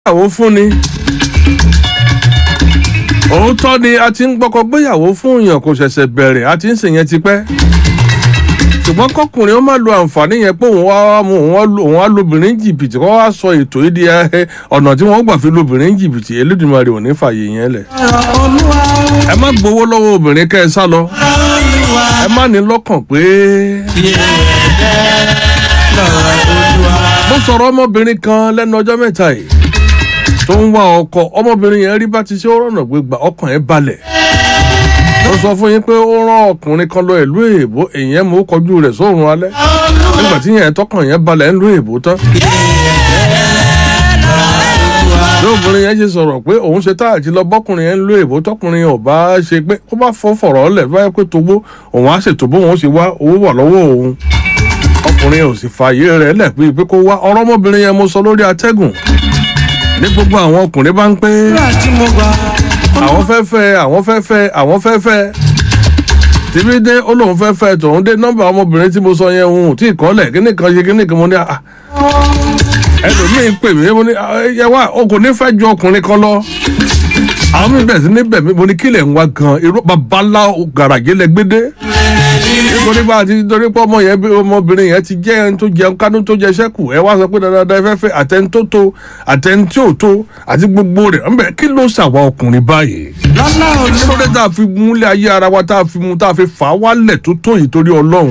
gbéyàwó fún ni òótọ́ ni a ti ń gbọ́kọ gbéyàwó fún èèyàn kò ṣẹ̀ṣẹ̀ bẹ̀rẹ̀ a ti ń sèyẹn tipẹ́ ṣùgbọ́n kọkùnrin ó má lo àǹfààní yẹn pé òun wá mú òun á lobìnrin jìbìtì kó wá sọ ètò yìí di ẹ, ọ̀nà tí wọ́n gbà fi lobìnrin jìbìtì Elédùmarè ò ní fààyè yẹn lẹ̀ ẹ má gbowó lọ́wọ́ obìnrin kẹ́ ẹ sá lọ ẹ má ní lọ́kàn pé mo sọ̀rọ̀ ọmọbìnrin kan lẹ́nu ọjọ́ mẹ́ta yìí tó ń wá ọkọ ọmọbìnrin yẹn rí bá ti ṣe ó rọ̀nà gbégbá ọkàn ẹ̀ balẹ̀ mo sọ fún yín pé ó rán ọkùnrin kan lọ ìlú èèbó èèyàn mú kọjú rẹ̀ sóòrùn alẹ́ nígbà tí yẹn tọkàn yẹn balẹ̀ ń lu èèbó tán bí obìnrin yẹn ṣe sọ̀rọ̀ pé òun ṣe táàtì lọ bọ́kùnrin yẹn ń lu èèbó tọkùnrin yẹn ò bá ṣe pé ó bá fọ́ fọ̀rọ̀ ọ̀lẹ̀ báyẹ̀ pé towó òun á ṣètò bóun ó ṣe wá owó wà lọ́wọ́ òun ọkùnrin ò sì fààyè rẹ̀ lẹ̀ pé pé kó wá ọ̀rọ̀ ọmọbìnrin yẹn mo sọ lórí atẹ́gùn ní gbogbo àwọn ọkùnrin bá ń pé àwọn fẹ́ fẹ́ àwọn fẹ́ fẹ́ àwọn fẹ́ fẹ́ tìbí dé ó lóun fẹ́ fẹ́ tòun dé nọ́mbà ọmọbìnrin tí mo sọ yẹn òun ò tí ì kọ́lẹ̀ kíní kan ṣe kíní kan mo ní à ẹlòmíín pè mí mo ní ẹ wá o kò ní fẹ́ ju ọkùnrin kan lọ àwọn mi bẹ̀rẹ̀ sí ní bẹ̀ mí mo ní kílẹ̀ ń wá gan irú babalá gàràjé lẹ́gbẹ́dẹ́ nítorí bá a ti nítorí pé ọmọ yẹn bí ọmọbìnrin yẹn ti jẹ́ ẹni tó jẹun kánú tó jẹ sẹ́kù ẹ wá sọ pé dandan ẹ fẹ́ fẹ́ àtẹni tó tó àtẹni tí ò tó àti gbogbo rẹ̀ ọ̀nbẹ kí ló ṣàwa ọkùnrin báyìí. kí ló dé tá a fi múlẹ̀ ayé ara wa tá a fi mú tá a fi fà á wálẹ̀ tó tó yìí torí ọlọ́run.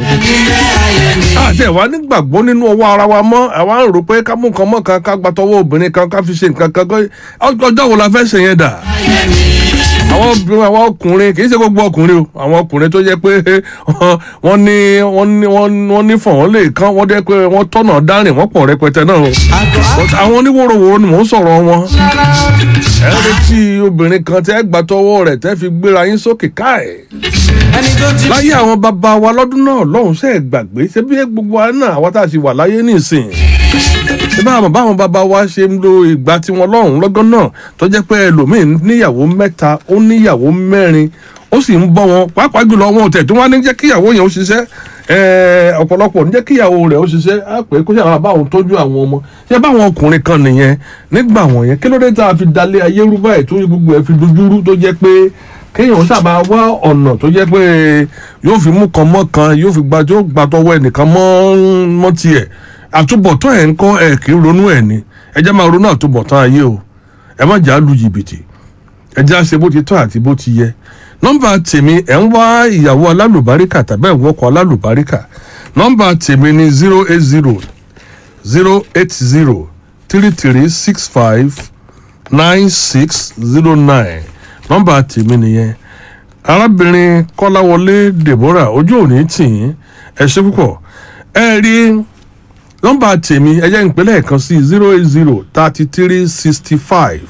àti ẹ̀wá nígbàgbọ́ nínú ọwọ́ ara wa mọ́ àwa ń rò pé ká mú nǹkan mọ́ kan ká gbàtọ́wọ́ obìnrin kan ká fi ṣe nǹkan kan ọjọ́ wo la fẹ́ ṣe yẹn dà àwọn obìnrin àwọn ọkùnrin kì í ṣe gbogbo ọkùnrin o àwọn ọkùnrin tó jẹ́ pé wọ́n ní wọ́n ní wọ́n ní fọ̀n wọ́n lè kán wọ́n dẹ́ pé wọ́n tọ̀nà dárìn wọ́n pọ̀ rẹpẹtẹ náà o àwọn oníwòròwòrò ni mò ń sọ̀rọ̀ wọn ẹ retí obìnrin kan tẹ́ gbà tọwọ́ rẹ̀ tẹ́ fi gbéra yín sókè káì láyé àwọn bàbá wa lọ́dún náà lọ́hùn sẹ́ẹ̀ gbàgbé ṣé bí gbogbo wa náà àwa tá a ti wà láyé nísìn ṣé báwọn báwọn bàbá wa ṣe ń lo ìgbà tiwọn lọ́hùn lọ́gán náà tó jẹ́ pé ẹlòmíín níyàwó mẹ́ta ó níyàwó mẹ́rin ó sì ń bọ́ wọn pàápàá jùlọ wọn ò tẹ̀ tí wọ́n á ní jẹ́ kíyàwó yẹn ó ṣiṣẹ́ ọ̀pọ̀lọpọ̀ ní jẹ́ kíyàwó rẹ̀ ó ṣiṣẹ́ á pè é kó ṣàwọn báwọn tọ́jú àwọn ọmọ ṣé báwọn ọkùnrin kan nìyẹn nígbà wọ̀nyẹn kí ló dé tá a fi dalẹ̀ ayé rú báyìí tó gbogbo ẹ̀ fi dojúrú tó jẹ́ pé kéèyàn sábà wá ọ̀nà tó jẹ́ pé yóò fi mú kan mọ́ kan yóò fi gba tó gba tọwọ́ ẹnìkan mọ́ tiẹ̀ àtúbọ̀tán ẹ̀ ń kọ́ ẹ̀ kì í ronú ẹ̀ ni ẹ jẹ́ máa ronú àtúbọ̀tán ayé o ẹ má jà á lu jìbìtì ẹ jẹ́ àṣẹ bó ti tọ́ àti bó ti yẹ nọ́mbà tèmi ẹ̀ ń wá ìyàwó alálùbáríkà tàbí ẹ̀ ń wọ́kọ̀ alálùbáríkà nọ́mbà tèmi ni zero eight zero zero eight zero three three six five nine six zero nine nọ́mbà tèmi nìyẹn arábìnrin kọ́láwọlé deborah ojú òní tì yín ẹ ṣe púpọ̀ ẹ rí nọ́mbà tèmi ẹ jẹ́ ìpínlẹ̀ kan sí zero eight zero thirty three sixty five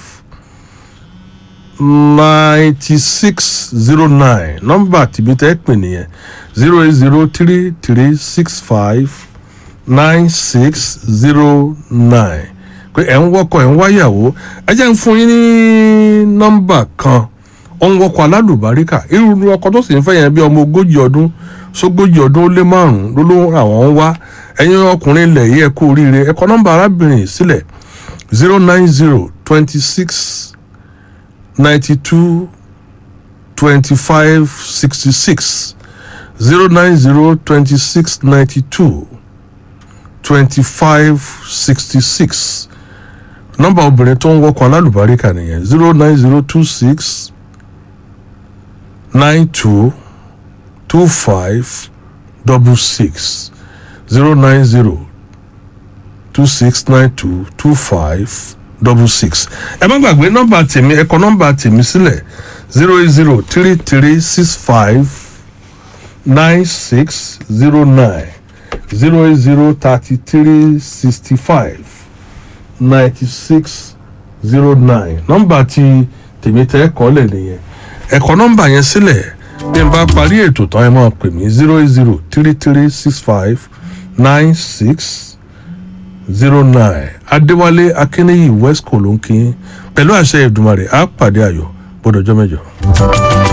ninety six zero nine nọ́mbà tèmi tẹ́ pè nìyẹn zero eight zero three three six five nine six zero nine pé ẹ̀ ń wọ́kọ̀ ẹ̀ ń wáyàwó ẹ jẹ́ ń fún yín ní nọ́mbà kan ó ń wọ́kọ̀ alálùbáríkà irú ọkọ̀ tó sì ń fẹ́ yẹn bí ọmọ ogójì ọdún sógójì ọdún ó lé márùn-ún ló ló àwọn ń wá ẹ̀yin ọkùnrin ilẹ̀ yìí ẹ kú oríire ẹ kọ nọ́mbà arábìnrin sílẹ̀ zero nine zero twenty six ninety two twenty five sixty six zero nine zero twenty six ninety two twenty five sixty six nọ́mbà obìnrin tó ń wọkọ̀ alálùbáríkà nìyẹn zero nine zero two six nine two two five double six zero nine zero two six nine two two five double six. ẹ má gbàgbé nọ́mbà tèmi ẹ kọ nọ́mbà tèmi sílẹ̀ zero eight zero three three six five nine six zero nine zero eight zero thirty three sixty five ninety six zero nine nọ́mbà tí tèmi tẹ́ kọ́ lẹ̀ nìyẹn ẹ kọ nọ́mbà yẹn sílẹ̀ bí n bá parí ètò tán ẹ máa pè mí zero eight zero three three six five nine six zero nine adéwálé akínníyì west kò ló ń kí pẹ̀lú àṣẹ ìdùmarè á pàdé ayọ̀ bọ́dọ̀jọ́ mẹ́jọ.